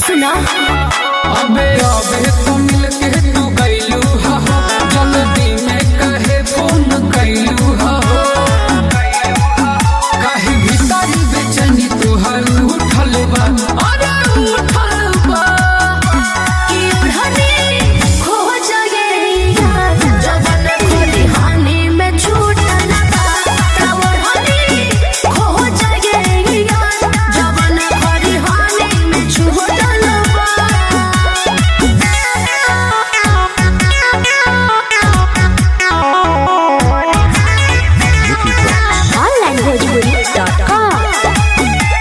सुना अबे अबे तो मिल के तू गइलू हा हो जल्दी में कहे फोन कइलू हा हो काहे भीतरी बेचैनी तोहर उठल बा अरे उठल बा कि ओढ़नी खो जाएगा जवन खोली हानि में छूटल बा तब ओढ़नी खो जाएगा जवन खोली हानि में छूटल बा ऑनलाइन भोजपुरी डॉट कॉम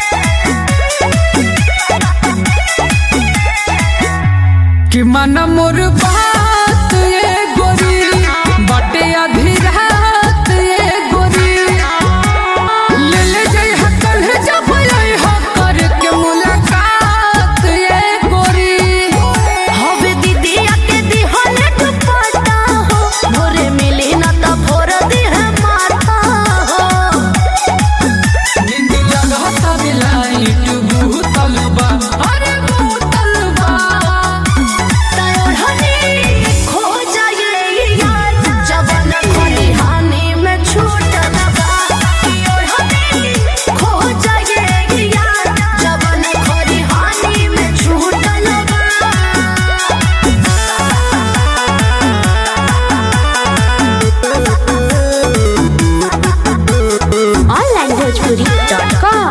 कि मन मोर बात ये गोरी बटे आधी रात ये गोरी ले ले जाई हकल है जब आई हो करके मुलाकात ये गोरी हवे दीदिया के दिहले दुपट्टा हो भोरे मिली न त भोर दिह माथा हो नींद लगता बिलाइट भूतल बा अरे भूतल बा तय ओढ़नी खो जाएगा जवन खोली हानि में छूटल बा कि ओढ़नी खो जाएगा जवन खोली हानि में छूटल बा ऑनलाइन भोजपुरी डॉट कॉम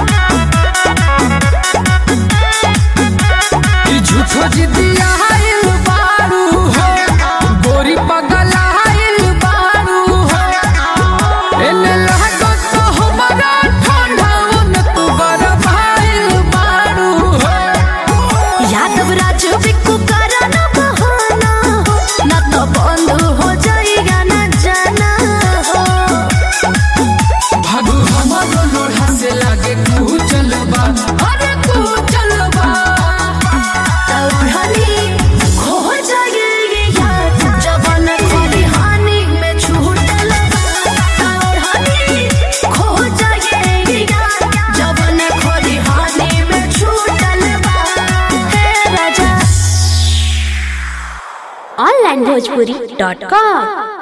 ई झूठो जिदिया आइल बारू हो गोरी पगला आइल बारू हो एने लागत तो हमारा ठंडा उन तू गरम आइल बारू हो यादव राज बिक्कू करा न बहाना हो न तो बंद हो जाएगा न जाना हो भागू हमारो लोढ़ा से लागे तू चलबा अरे तू चलबा तौढ़नी खो जाएगा जवन खोली हानि में छूटल तौढ़नी खो जाएगा जवन खोली हानि में छूटल हे राजा ऑनलाइन भोजपुरी डॉट कॉम